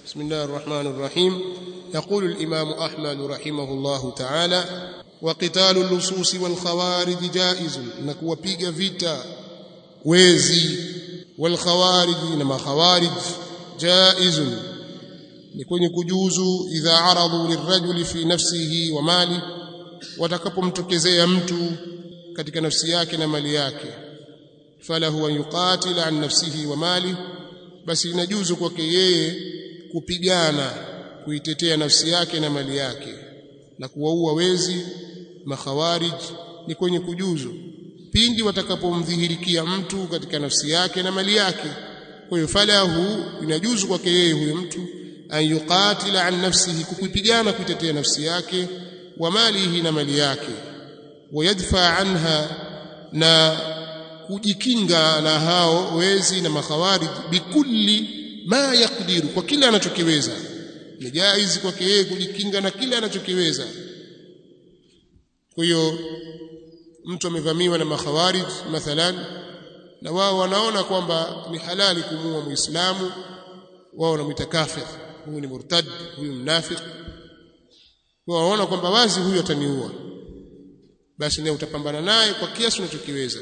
بسم الله الرحمن الرحيم يقول الإمام أحمد رحمه الله تعالى وقتال اللصوص والخوارج جائز نكو بيغا فيتا ويزي والخوارج إنما خوارج جائز نكون كجوز إذا عرضوا للرجل في نفسه وماله watakapomtokezea mtu katika nafsi yake na mali yake falahu an yuqatila an nafsihi wa mali basi inajuzu kwake yeye kupigana kuitetea nafsi yake na mali yake na kuwaua wezi makhawarij ni kwenye kujuzu pindi watakapomdhihirikia mtu katika nafsi yake na mali yake kwa hiyo falahu inajuzu kwake yeye huyo mtu an yuqatila an nafsihi kupigana kuitetea nafsi yake wa malihi na mali yake wayadfa anha na kujikinga na hao wezi na makhawarij bikulli ma yakdiru kwa kila anachokiweza ni jaizi kwake yeye kujikinga na kila anachokiweza kwa hiyo mtu amevamiwa na makhawarij mathalan na wao wanaona kwamba ni halali kumuua muislamu wao wanamwita kafir huyu ni murtad huyu mnafiki waona kwamba wazi huyu ataniua basi naye utapambana naye kwa kiasi unachokiweza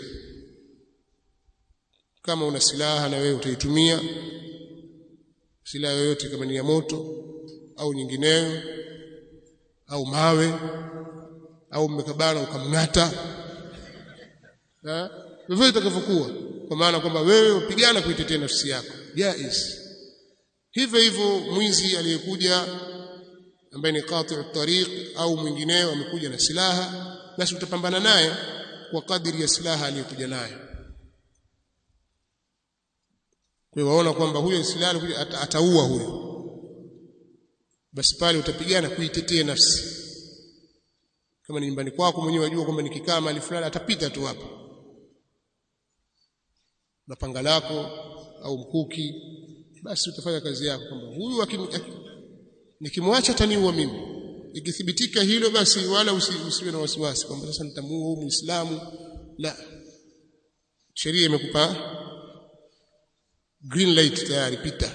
kama una silaha na wewe utaitumia silaha yoyote kama ni ya moto au nyingineyo au mawe au mmekabana ukamng'ata vivyo itakavyokuwa kwa maana kwamba wewe upigana kuitetea nafsi yako jaiz hivyo hivyo mwizi aliyekuja ambaye ni qati'u tariq au mwingineo amekuja na silaha basi utapambana naye kwa kadiri ya silaha aliyokuja nayo kwa hiyo waona kwamba huyo silaha ata, ataua huyo basi pale utapigana kuitetea nafsi kama ni nyumbani kwako mwenyewe wajua kwamba nikikaa mahali fulani atapita tu hapo na panga lako au mkuki basi utafanya kazi yako kwamba huyu nikimwacha ataniua mimi ikithibitika hilo basi wala usiwe na wasiwasi kwamba sasa nitamuua huyu muislamu la sheria imekupa green light tayari pita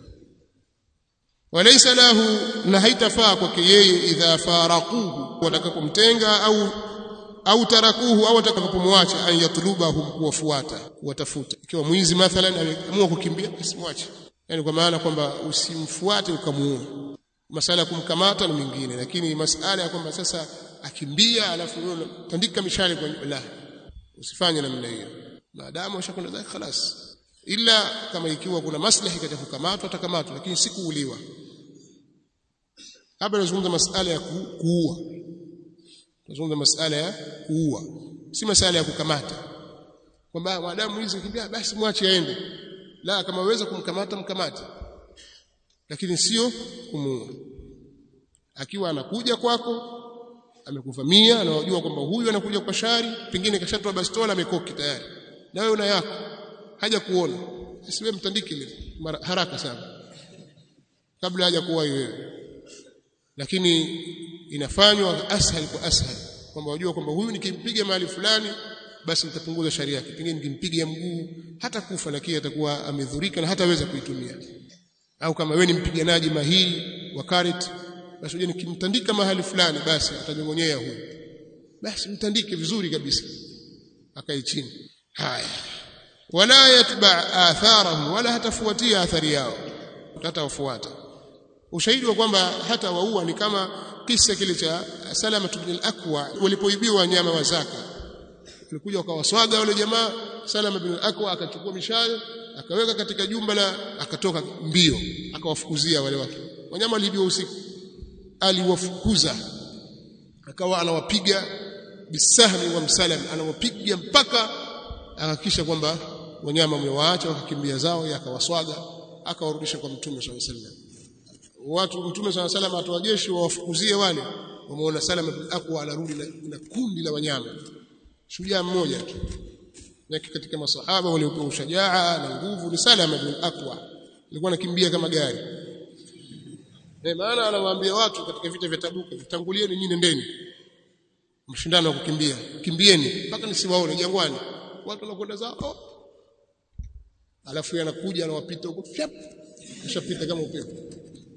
walaysa lahu na haitafaa kwake yeye idha faraquhu watakapomtenga au au tarakuhu au atakapomwacha an yatlubahum kuwafuata kuwatafuta ikiwa mwizi mathalan ameamua kukimbia basi mwache yani kwa maana kwamba usimfuate ukamuua masala ya kumkamata na mingine lakini masala ya kwamba sasa akimbia alafu wewe tandika mishale kwa la usifanye namna hiyo maadamu ushakwenda zake خلاص ila kama ikiwa kuna maslahi katika kukamatwa atakamatwa lakini si kuuliwa hapa nazungumza masala ya kuua nazungumza masala ya kuua si masala ya kukamata kwamba maadamu hizi kimbia basi mwache aende la kama waweza kumkamata mkamate lakini sio kumuua akiwa anakuja kwako amekuvamia anajua kwamba huyu anakuja kwa shari pengine kashatoa bastola amekoki tayari na wewe una yako haja kuona siwe mtandiki ile haraka sana kabla haja kuwa wewe lakini inafanywa ashal kwa ashal kwamba wajua kwamba huyu nikimpiga mahali fulani basi nitapunguza sharia yake pengine nikimpiga mguu hata kufa lakini atakuwa amedhurika na hataweza kuitumia au kama wewe ni mpiganaji mahiri wa karet basi uje nikimtandika mahali fulani basi atajongonyea huyu basi mtandike vizuri kabisa akae chini haya wala yatba atharahum wala hatafuatia athari yao hata wafuata ushahidi wa kwamba hata waua ni kama kisa kile cha Salama ibn al-Aqwa walipoibiwa wanyama wa zaka walikuja wakawaswaga wale jamaa Salama ibn al-Aqwa akachukua mishale akaweka katika jumba la akatoka mbio akawafukuzia wale watu wanyama waliibiwa usiku aliwafukuza akawa anawapiga bisahmi wa msalam anawapiga mpaka akahakisha kwamba wanyama wamewaacha wakakimbia zao yakawaswaga akawarudisha kwa mtume swalla sallam watu mtume swalla sallam atoa jeshi wawafukuzie wale wameona salama bin aqwa anarudi na, na kundi la wanyama shujaa mmoja tu yake katika masahaba waliopewa ushajaa na nguvu ni salama bin aqwa alikuwa anakimbia kama gari eh maana anawaambia watu katika vita vya tabuka vitangulieni nyinyi ndeni mshindano wa kukimbia kimbieni mpaka nisiwaone jangwani watu wanakwenda zao alafu yeye anakuja anawapita huko fyap kishapita kama upepo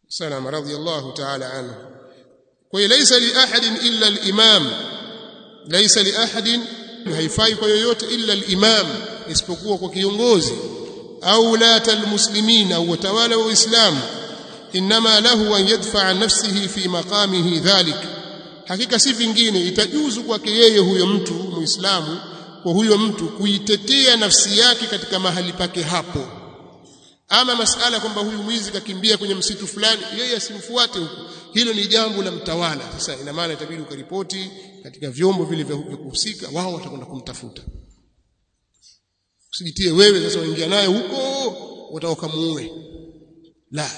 salama radiyallahu ta'ala anhu kwa hiyo laysa li ahadin illa al-imam laysa li ahadin haifai kwa yoyote illa al-imam isipokuwa kwa kiongozi au ulata al-muslimin au watawala wa Uislamu inma lahu an yadfa nafsihi fi maqamihi dhalik hakika si vingine itajuzu kwake yeye huyo mtu muislamu kwa huyo mtu kuitetea nafsi yake katika mahali pake hapo ama masala kwamba huyu mwizi kakimbia kwenye msitu fulani yeye asimfuate huko hilo ni jambo la mtawala sasa ina maana itabidi ukaripoti katika vyombo vile vya kuhusika wao watakwenda kumtafuta usijitie wewe sasa uingia naye huko utaokamuue la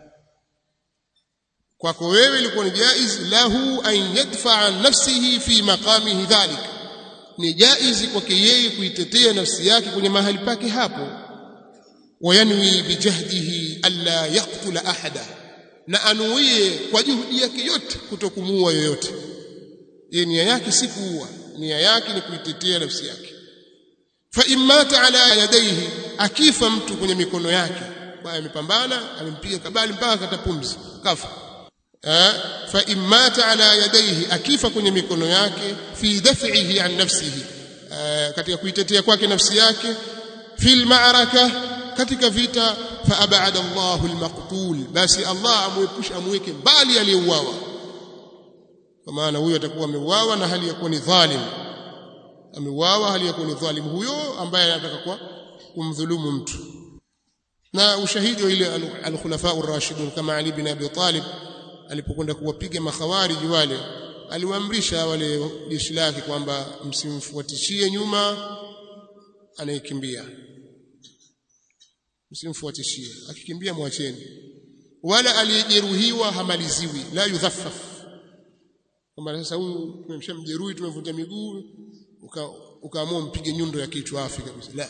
kwako wewe ilikuwa ni jaiz lahu an yadfa nafsihi fi maqamihi dhalik ni jaiz kwake yeye kuitetea nafsi yake kwenye mahali pake hapo wayanwi bijahdihi alla yaqtula ahada na anuie kwa juhudi yake yote kutokumuua yoyote yeye nia yake si kuua nia yake ni kuitetea nafsi yake fa imata ala yadayhi akifa mtu kwenye mikono yake baya amepambana amempiga kabali mpaka katapumzi kafa fa imata ala yadayhi akifa kwenye mikono yake fi daf'ihi an nafsihi katika kuitetea kwake nafsi yake fil ma'raka katika vita fa abada Allahu al-maqtul basi Allah amuepusha amweke mbali aliyeuawa kwa maana huyo atakuwa ameuawa na hali ya kuwa ni dhalim ameuawa hali ya kuwa ni dhalim huyo ambaye anataka kwa kumdhulumu mtu na ushahidi wa ile al-khulafa ar-rashidun kama Ali bin Abi Talib alipokwenda kuwapiga makhawariji wale aliwaamrisha wale jeshi lake kwamba msimfuatishie nyuma anayekimbia msimfuatishie akikimbia mwacheni wala aliyejeruhiwa hamaliziwi la yudhaffaf kama sasa huyu tumemshamjeruhi tumevunja miguu ukaamua mpige nyundo ya kichwa afi kabisa la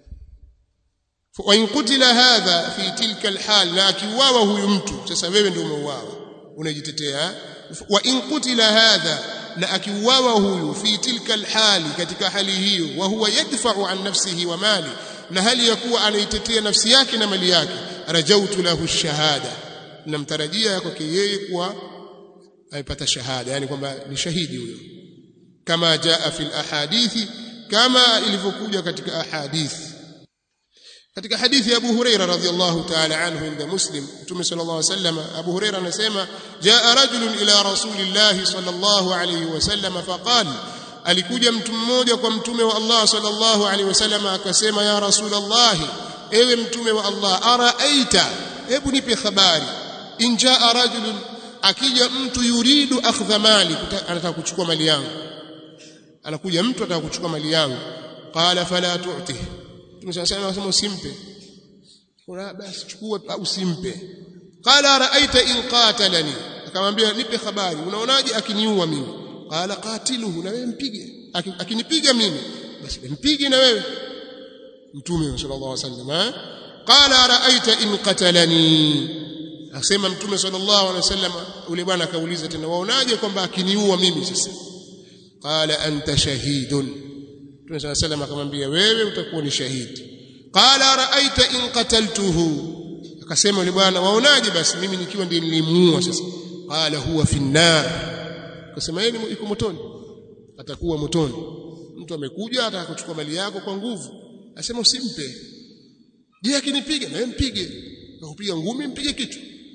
wa in qutila hadha fi tilka alhal na akiuawa huyu mtu sasa wewe ndio umeuawa unajitetea wa in qutila hadha na akiuawa huyu fi tilka alhali katika hali hiyo wa huwa yadfa'u an nafsihi wa mali na hali ya kuwa anaitetea nafsi yake na mali yake rajautu lahu shahada namtarajia kwake yeye kuwa amepata shahada yani kwamba ni shahidi huyo kama jaa fil ahadithi kama ilivyokuja katika ahadithi katika hadithi ya Abu Huraira radhiyallahu ta'ala anhu inda Muslim Mtume sallallahu alayhi wasallam Abu Huraira anasema jaa rajulun ila rasulillah sallallahu alayhi wasallam faqala alikuja mtu mmoja kwa mtume wa Allah sallallahu alaihi wasallam akasema ya rasulullah ewe mtume wa Allah araaita hebu nipe habari injaa rajulun akija mtu yuridu akhdha mali anataka kuchukua mali yangu anakuja mtu anataka kuchukua mali yangu qala fala tu'ti tumesema anasema usimpe kuna basi chukua usimpe qala raaita in qatalani akamwambia nipe habari unaonaje akiniua mimi qala qatiluhu na wewe mpige akinipiga mimi basi mpige na wewe mtume sallallahu alaihi wasallam qala raaita in qatalani akasema mtume sallallahu alaihi wasallam ule bwana akauliza tena waonaje kwamba akiniua mimi sasa qala anta shahidun mtume sallallahu alaihi wasallam akamwambia wewe utakuwa ni shahidi qala raaita in qataltuhu akasema yule bwana waonaje basi mimi nikiwa ndiye nilimuua sasa qala huwa fi nar akasema yeye yuko motoni atakuwa motoni mtu amekuja ataka kuchukua mali yako kwa nguvu asema usimpe je akinipiga na wewe mpige nakupiga ngumi mpige kitu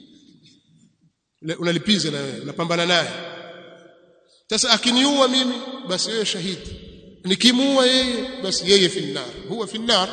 unalipiza na wewe unapambana naye sasa akiniua mimi basi yeye shahidi nikimuua yeye basi yeye finnar huwa finnar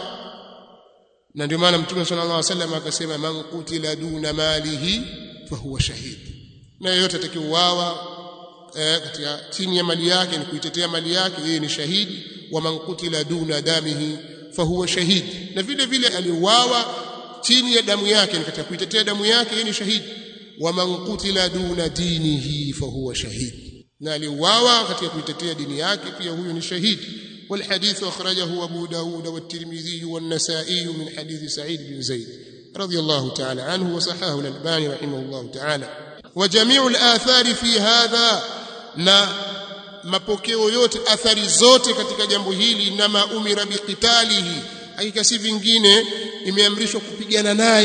na ndio maana mtume sallallahu alaihi wasallam akasema man qutila duna malihi fa huwa shahid na yeyote atakayeuawa eh, katika chini ya mali yake ni kuitetea mali yake yeye ni shahidi wa man qutila duna damihi fa huwa shahid na vile vile aliuawa chini ya damu yake ni katika kuitetea damu yake yeye ni shahidi wa man qutila duna dinihi fa huwa shahid na aliuawa katika kuitetea dini yake pia huyo ni shahidi والحديث أخرجه أبو داود والترمذي والنسائي من حديث سعيد بن زيد رضي الله تعالى عنه وصححه الألباني رحمه الله تعالى وجميع الآثار في هذا na mapokeo yote athari zote katika jambo hili nama umira biqitalihi hakika si vingine imeamrishwa kupigana naye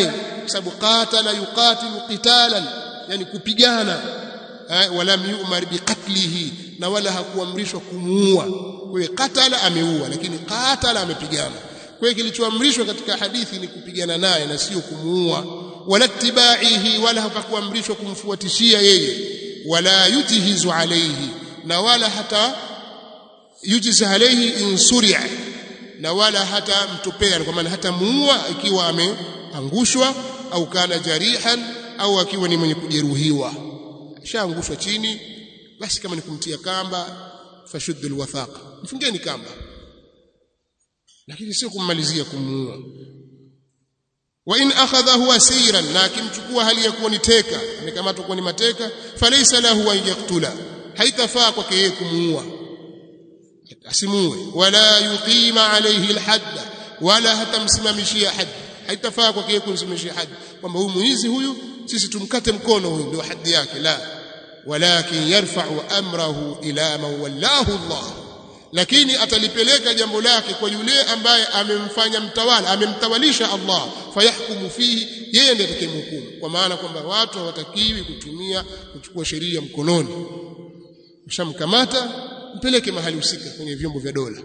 kwa sababu qatala yuqatilu qitalan yani kupigana wala yu'mar biqatlihi na wala hakuamrishwa kumuua kwa hiyo qatala ameua lakini qatala amepigana kwa hiyo kilichoamrishwa katika hadithi ni kupigana naye na sio kumuua wala tibaihi wala hapakuamrishwa kumfuatishia yeye wala yujhizu alayhi na wala hata yujiz alayhi in suri'a na wala hata mtupea kwa maana hata muua ikiwa ameangushwa au kana jarihan au akiwa ni mwenye kujeruhiwa shaangushwa chini basi kama ni kumtia kamba fashuddul wathaq mfungeni kamba lakini sio kummalizia kumuua wa in akhadhahu asiran na akimchukua hali ya kuwa ni teka amekamatwa kuwa ni mateka falaysa lahu an yaktula haitafaa kwake yeye kumuua asimuue wala yuqima alayhi alhadd wala hatamsimamishia hadd haitafaa kwake yeye kumsimamishia hadd kwamba huyu muizi huyu sisi tumkate mkono huyu ndio hadhi yake la walakin yarfa'u amrahu ila man wallahu Allah lakini atalipeleka jambo lake kwa yule ambaye amemfanya mtawala amemtawalisha Allah fayahkumu fihi yeye ndiye atakayemhukumu kwa maana kwamba watu hawatakiwi kutumia kuchukua sheria mkononi ushamkamata mpeleke mahali husika kwenye vyombo vya dola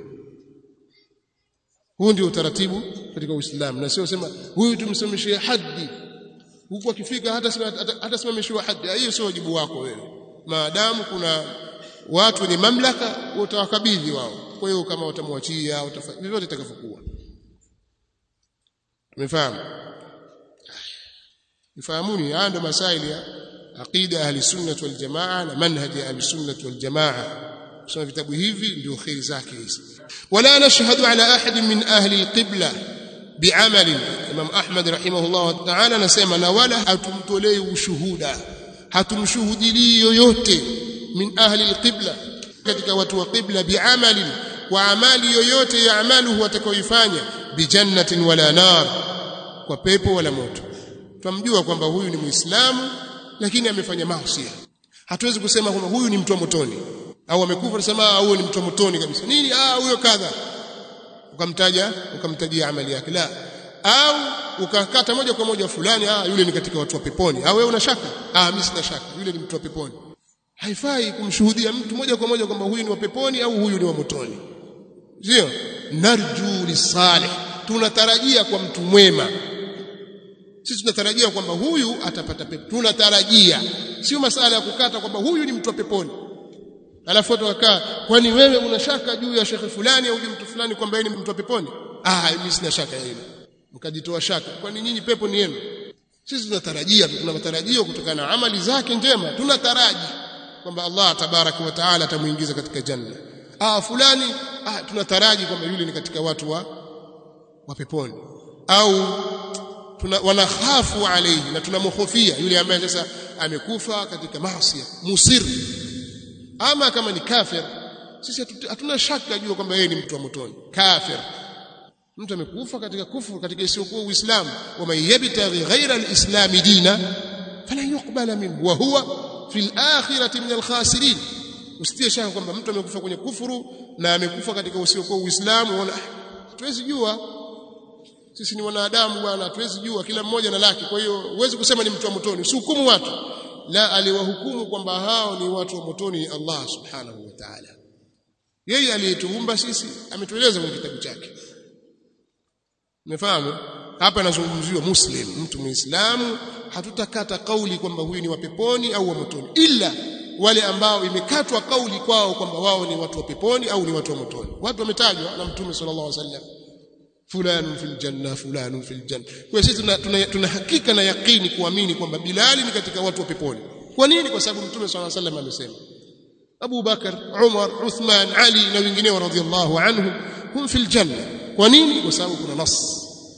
huu ndio utaratibu katika Uislamu na sio sema huyu tumsimamishie haddi huku akifika hata hata simamishiwa haddi hiyo sio wajibu wako wewe maadamu kuna watu wenye mamlaka utawakabidhi wao kwa hiyo kama watamwachia vyovyote itakavyokuwa umefahamu nifahamuni haya ndio masaili ya aqida ahli sunnah wal jamaa na manhaji ahli sunnah wal jamaa kusoma vitabu hivi ndio khairi zake hizi wala nashhadu ala ahad min ahli alqibla bi'amal imam ahmad rahimahullah ta'ala anasema na wala hatumtolei ushuhuda hatumshuhudilii yoyote min ahli alqibla katika watu wa qibla bi'amalin wa amali yoyote ya amaluhu atakayoifanya bijannatin wala nar kwa pepo wala moto tumjua kwamba huyu ni muislamu lakini amefanya maasi hatuwezi kusema kwamba huyu ni mtu wa motoni au amekufa tunasema huyu ni mtu wa motoni kabisa nini ah huyo kadha ukamtaja ukamtajia amali yake la au ukakata moja kwa moja fulani ah yule ni katika watu wa peponi au wewe una shaka ah mimi sina shaka yule ni mtu wa peponi haifai kumshuhudia mtu moja kwa moja kwamba huyu ni wa peponi au huyu ni wa motoni sio narju lisalih tunatarajia kwa mtu mwema sisi tunatarajia kwamba huyu atapata pepo tunatarajia sio masala ya kukata kwamba huyu ni mtu wa peponi alafu tukakaa kwani wewe una shaka juu ya shekhe fulani au mtu fulani kwamba yeye ni mtu wa peponi ah mimi sina shaka hilo mkajitoa shaka kwani nyinyi pepo ni yenu sisi tunatarajia tuna matarajio kutokana na amali zake njema tunataraji kwamba Allah tabaraka wa taala atamuingiza katika janna ah fulani ah tunataraji kwamba yule ni katika watu wa wa peponi au tuna wanakhafu alayhi na tunamhofia yule ambaye sasa amekufa katika maasi musir ama kama ni kafir sisi hatuna shaka juu kwamba yeye ni mtu wa motoni kafir mtu amekufa katika kufuru katika isiyokuwa uislamu wa man yabtaghi ghaira alislam dina falan yuqbala minhu wa huwa fil akhirati min alkhasirin usitie shaka kwamba mtu amekufa kwenye kufuru na amekufa katika usiokuwa uislamu unaona hatuwezi jua sisi ni wanadamu bwana hatuwezi jua kila mmoja na lake kwa hiyo huwezi kusema ni mtu wa motoni usihukumu watu la aliwahukumu kwamba hao ni watu wa motoni ni Allah subhanahu wa ta'ala yeye aliyetuumba sisi ametueleza kwenye kitabu chake umefahamu hapa anazungumziwa muslim mtu muislamu hatutakata kauli kwamba huyu ni wa peponi au wa motoni ila wale ambao imekatwa kauli kwao kwamba wao ni watu wa peponi au ni watu wa motoni watu wametajwa na mtume sallallahu alaihi wasallam fulani fil janna fulani fil janna kwa sisi tuna, tuna, tuna hakika na yakini kuamini kwamba Bilali ni katika watu wa peponi kwa nini kwa sababu mtume sallallahu alaihi wasallam amesema Abu Bakar Umar Uthman Ali na wengineo radhiallahu anhum hum fil janna kwa nini kwa sababu kuna nas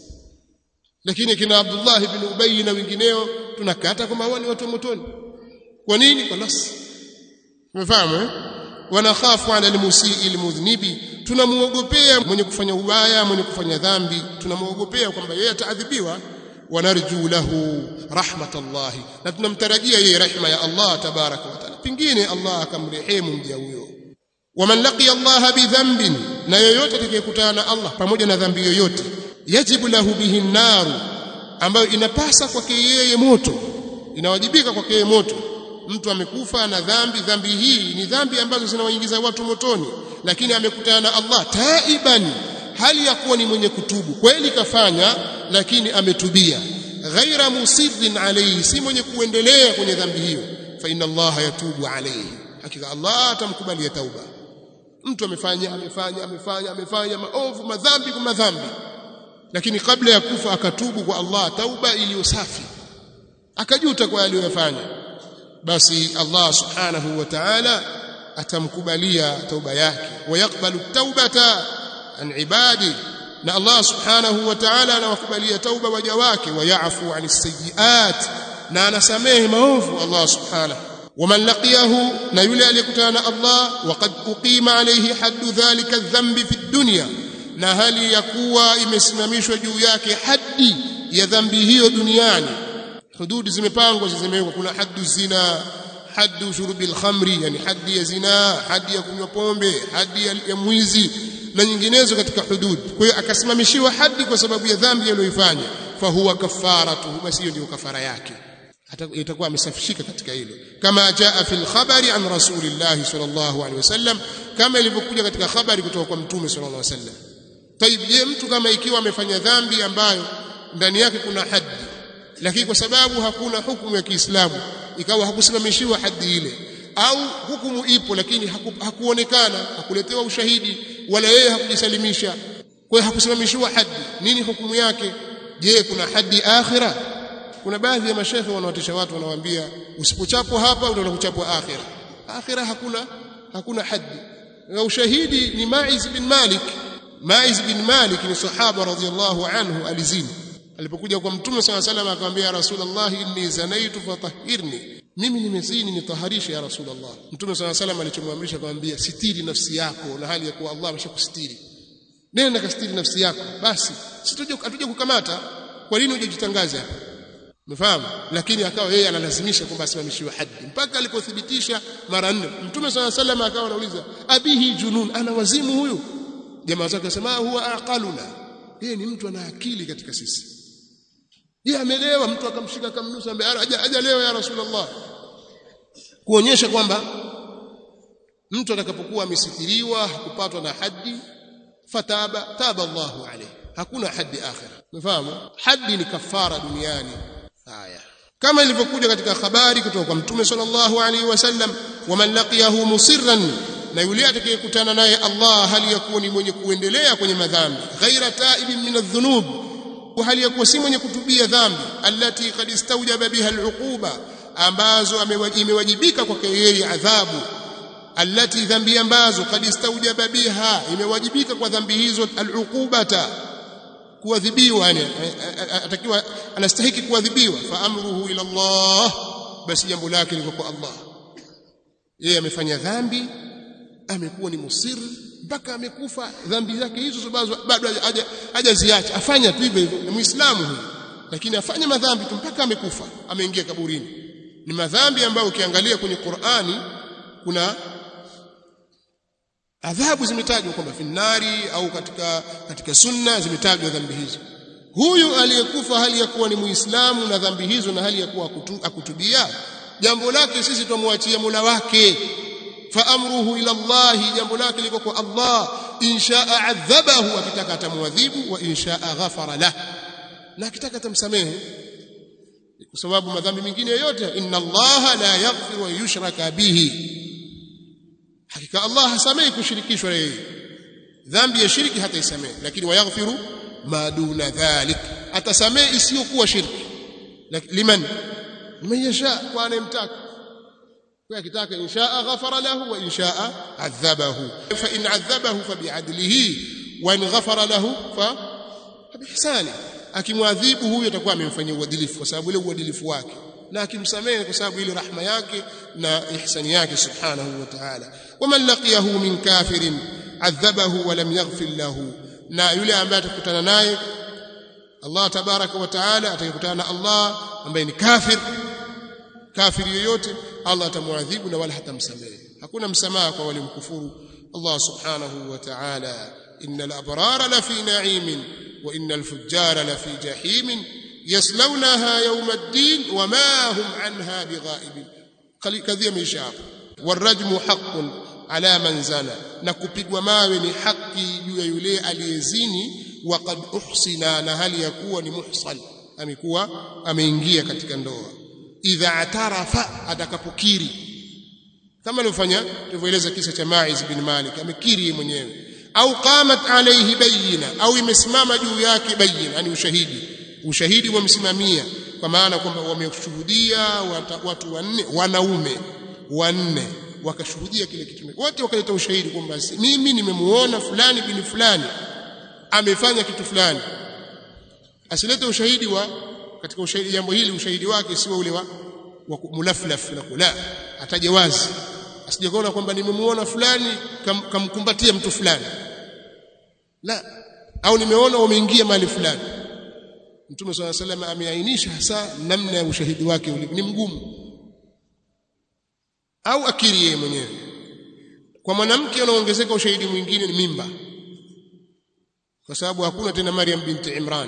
lakini kina Abdullah ibn Ubay na wengineo tunakata kwamba hao ni watu wa motoni kwa nini kwa nas umefahamu eh wanakhafu ala almusii almudhnibi tunamuogopea mwenye kufanya ubaya mwenye kufanya dhambi tunamuogopea kwamba yeye ataadhibiwa wanarju lahu rahmatallahi na tunamtarajia yeye rehema ya Allah tabaraka wa taala pingine Allah akamrehemu mja huyo waman laqiya Allah bidhanbin na yoyote atakayekutana na Allah pamoja na dhambi yoyote yajibu lahu bihi naru ambayo inapasa kwake yeye moto inawajibika kwake yeye moto mtu amekufa na dhambi dhambi hii ni dhambi ambazo zinawaingiza watu motoni lakini amekutana na Allah taiban hali ya kuwa ni mwenye kutubu kweli kafanya lakini ametubia ghaira musirrin alayhi si mwenye kuendelea kwenye dhambi hiyo fa inna Allah yatubu alayhi hakika Allah atamkubalia tauba mtu amefanya amefanya amefanya amefanya maovu madhambi kwa madhambi lakini kabla ya kufa akatubu kwa Allah tauba iliyo safi akajuta kwa aliyofanya basi Allah subhanahu wa ta'ala atamkubalia tauba yake wayakbalu taubata an ibadi na Allah subhanahu wa ta'ala anawakubalia tauba waja wake wayafu anis sayyiat na anasamehe maovu Allah subhanahu ومن لقيه na yule aliyekutana na Allah waqad uqima alayhi haddu dhalika dhanbi fi dunya na hali ya kuwa imesimamishwa juu yake haddi ya dhambi hiyo duniani hududi zimepangwa zimewekwa kuna haddu zina haddu shurubil khamri yani haddi ya zina haddi ya kunywa pombe haddi ya, ya mwizi na nyinginezo katika hudud kwa hiyo akasimamishiwa haddi kwa sababu ya dhambi aliyoifanya fahuwa kafaratuhu basi hiyo ndio kafara yake itakuwa amesafishika katika hilo kama jaa fil khabari an rasulillah sallallahu alaihi wasallam kama ilivyokuja katika habari kutoka kwa mtume sallallahu alaihi wasallam tayib je mtu kama ikiwa amefanya dhambi ambayo ndani yake kuna haddi lakini kwa sababu hakuna hukumu ya Kiislamu ikawa hakusimamishiwa haddi ile au hukumu ipo lakini haku, hakuonekana hakuletewa ushahidi wala yeye hakujisalimisha kwa hiyo hakusimamishiwa haddi nini hukumu yake je kuna haddi akhira kuna baadhi ya mashehe wanawatisha watu wanawaambia usipochapwa hapa utaenda kuchapwa akhira akhira hakuna hakuna haddi na ushahidi ni Maiz bin Malik Maiz bin Malik ni sahaba radhiallahu anhu alizini alipokuja kwa mtume sala salam akamwambia rasulullah inni zanaitu fatahhirni mimi nimezini nitaharisha ya rasulullah mtume sala salam alichomwamrisha akamwambia sitiri nafsi yako na hali ya kuwa Allah ameshakustiri nenda kastiri nafsi yako basi situje atuje kukamata kwa nini hujajitangaza hapa Umefahamu? Lakini akawa yeye analazimisha kwamba asimamishiwe haddi mpaka alipothibitisha mara nne. Mtume swalla sallam akawa anauliza abihi junun, ana wazimu huyu? Jamaa zake wasema huwa aqaluna, yeye ni mtu ana akili katika sisi. Je, amelewa? Mtu akamshika akamnusa, ambaye haja haja leo ya Rasulullah, kuonyesha kwamba mtu atakapokuwa amesitiriwa hakupatwa na haddi, fataba taba Allahu alayhi, hakuna haddi akhira. Umefahamu? Haddi ni kafara duniani haya kama ilivyokuja katika habari kutoka kwa mtume sallallahu alaihi wasallam waman laqiyahu musirran na yule atakayekutana naye Allah hali ya kuwa ni mwenye kuendelea kwenye madhambi ghaira taibin min adh-dhunub hali ya kuwa si mwenye kutubia dhambi allati qad istawjaba biha al-uquba ambazo imewajibika kwake yeye adhabu allati dhambi ambazo qad istawjaba biha imewajibika kwa dhambi hizo al-uqubata kuadhibiwa yani atakiwa anastahiki kuadhibiwa fa amruhu ila Allah basi jambo lake liko kwa Allah yeye amefanya dhambi amekuwa ni musir mpaka amekufa dhambi zake hizo sababu bado hajaziacha afanya tu hivyo hivyo ni muislamu huyu lakini afanya madhambi tu mpaka amekufa ameingia kaburini ni madhambi ambayo ukiangalia kwenye Qur'ani kuna adhabu zimetajwa kwamba finnari au katika katika sunna zimetajwa dhambi hizo huyu aliyekufa hali ya kuwa ni muislamu na dhambi hizo na hali ya kuwa akutubia jambo lake sisi tumwachia Mola wake fa amruhu ila Allah jambo lake liko kwa Allah inshaa adhabahu akitaka atamwadhibu wa inshaa ghafara lah na akitaka atamsamehe kwa sababu madhambi mengine yote inna Allah la yaghfiru wa yushraka bihi hakika Allah hasamehi kushirikishwa na yeye dhambi ya shirki hata isamehe lakini wayaghfiru ma duna dhalik atasamehe isiyokuwa shirki liman liman yasha kwa anayemtaka kwa akitaka inshaa ghafara lahu wa inshaa adhabahu fa in adhabahu fa bi'adlihi wa in ghafara lahu fa bihsani akimwadhibu huyo atakuwa amemfanyia uadilifu kwa sababu ile uadilifu wake na akimsamehe kwa sababu ile rahma yake na ihsani yake subhanahu wa ta'ala waman laqiyahu min kafirin adhabahu wa lam yaghfir lahu na yule ambaye atakutana naye Allah tabaraka wa taala atakutana na Allah ambaye ni kafir kafiri yoyote Allah atamwadhibu na wala hatamsamehe hakuna msamaha kwa wale mkufuru Allah subhanahu wa ta'ala innal abrara la fi na'imin wa innal fujjara la fi jahimin yaslaunaha yawm ad-din wama hum anha bighaibin kadhia maisha hapo warajmu haqqun ala man zana na kupigwa mawe ni haki juu ya yule aliyezini waqad uhsina na hali ya kuwa ni muhsan amekuwa ameingia katika ndoa idha atarafa atakapokiri kama alivyofanya tulivyoeleza kisa cha Maiz bin Malik amekiri mwenyewe au qamat alayhi bayina au imesimama juu yake bayina yani ushahidi ushahidi wamsimamia kwa maana kwamba wameshuhudia watu wanne wanaume wanne wakashuhudia kile kitu wote wakaleta ushahidi kwamba mimi nimemuona fulani bin fulani amefanya kitu fulani asilete ushahidi wa katika ushahidi jambo hili ushahidi wake sio ule wa, wa mulaflaf na kula ataje wazi asijakaona kwamba nimemuona fulani kam, kamkumbatia mtu fulani la au nimeona wameingia mahali fulani Mtume swalla salam ameainisha hasa namna ya ushahidi wake ulivyo ni mgumu au akiri yeye mwenyewe kwa mwanamke unaongezeka ushahidi mwingine ni mimba kwa sababu hakuna tena Maryam binti Imran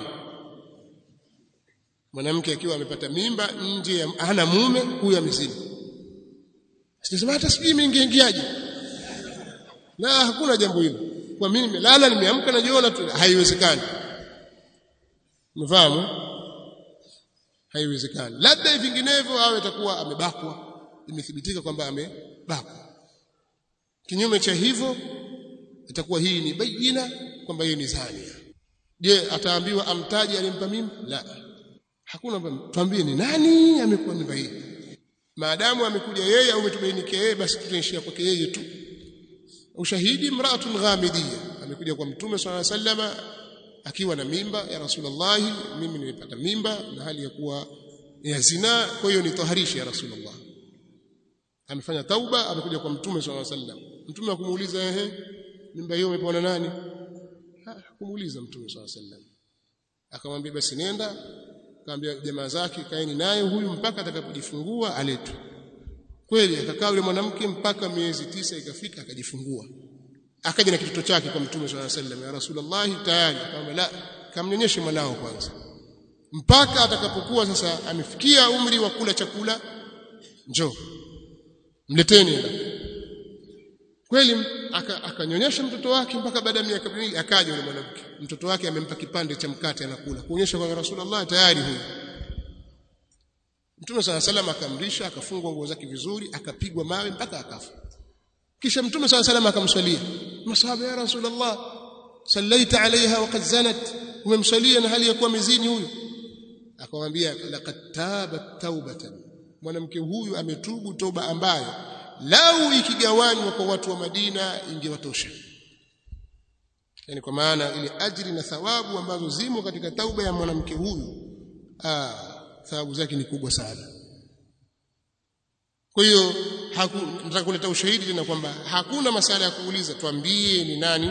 mwanamke akiwa amepata mimba nje hana mume huyo amezini sisema hata sijui imeingiaje la hakuna jambo hilo kwa mimi nimelala nimeamka najiona tu haiwezekani umefahamu haiwezekani labda vinginevyo awe atakuwa amebakwa imethibitika kwamba amebakwa kinyume cha hivyo itakuwa hii ni bayina kwamba yeye ni zania je ataambiwa amtaje alimpa mimba la hakuna tuambie ni nani amekuwa mimba hii maadamu amekuja yeye au umetubainikia yeye basi tutaishia kwake yeye tu ushahidi mraatun ghamidiyya amekuja kwa mtume swalla sallama akiwa na mimba ya rasulullah mimi nimepata mimba na hali ya kuwa ya zina kwa hiyo nitaharisha ya rasulullah amefanya tauba amekuja kwa mtume swalla sallam mtume akumuuliza ehe mimba hiyo umepona nani kumuuliza mtume swalla sallam akamwambia basi nenda akamwambia jamaa zake kaeni naye huyu mpaka atakapojifungua aletwe kweli akakaa yule mwanamke mpaka miezi tisa ikafika akajifungua akaja na kitoto chake kwa mtume swalla sallam ya rasulullah tayari akamwambia la kamnyonyeshe mwanao kwanza mpaka atakapokuwa sasa amefikia umri wa kula chakula njoo mleteni kweli akanyonyesha aka mtoto wake mpaka baada ya miaka miwili akaja yule mwanamke mtoto wake amempa kipande cha mkate anakula kuonyesha kwa rasulullah tayari huyu Mtume sala salam akamrisha akafungwa nguo zake vizuri akapigwa mawe mpaka akafa kisha Mtume sala salam akamswalia masahaba ya rasulullah sallaita alaiha waqad zanat umemswalia na hali ya kuwa mezini huyu akamwambia laqad tabat taubatan mwanamke huyu ametubu toba ambayo lau ikigawanywa kwa watu wa Madina ingewatosha yani kwa maana ile ajri na thawabu ambazo zimo katika tauba ya mwanamke huyu ah thawabu zake ni kubwa sana kwa hiyo nataka kuleta ushahidi tena kwamba hakuna masala ya kuuliza tuambie ni nani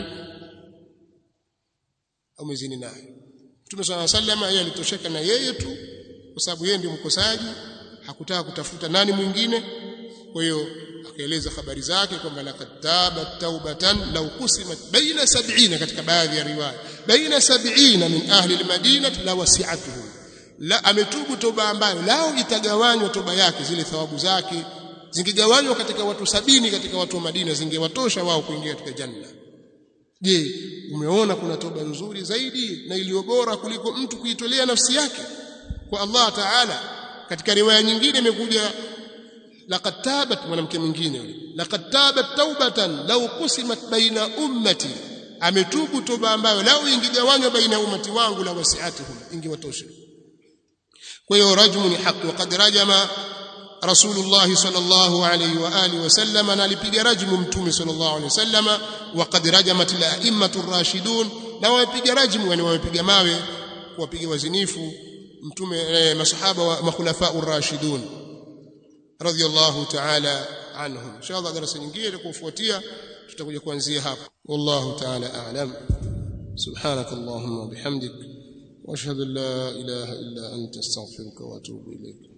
umezini naye Mtume swalla sallam yeye alitosheka na yeye tu kwa sababu yeye ndio mkosaji hakutaka kutafuta nani mwingine kwa hiyo akaeleza habari zake kwamba laqad tabat taubatan law qusimat baina 70 katika baadhi ya riwaya baina 70 min ahli almadinah la wasi'atuhum la ametubu toba ambayo lao itagawanywa toba yake zile thawabu zake zingigawanywa katika watu sabini katika watu wa Madina zingewatosha wao kuingia katika janna je umeona kuna toba nzuri zaidi na iliyo bora kuliko mtu kuitolea nafsi yake kwa Allah Ta'ala katika riwaya nyingine imekuja laqad tabat mwanamke mwingine yule laqad tabat taubatan law qusimat baina ummati ametubu toba ambayo lao ingigawanywa baina ummati wangu la wasi'atuhum ingewatosha kwa hiyo rajmu ni haki waqad rajama rasulullah sallallahu alayhi wa alihi wasallam na alipiga rajmu mtume sallallahu alayhi wasallam waqad rajamat al-a'immatu ar-rashidun na wapiga rajmu yani wamepiga mawe kuwapiga wazinifu mtume eh, masahaba wa makhulafa ar-rashidun radiyallahu ta'ala anhum inshallah darasa nyingine itakufuatia tutakuja kuanzia hapo wallahu ta'ala a'lam subhanakallahumma bihamdika واشهد ان لا اله الا انت استغفرك واتوب اليك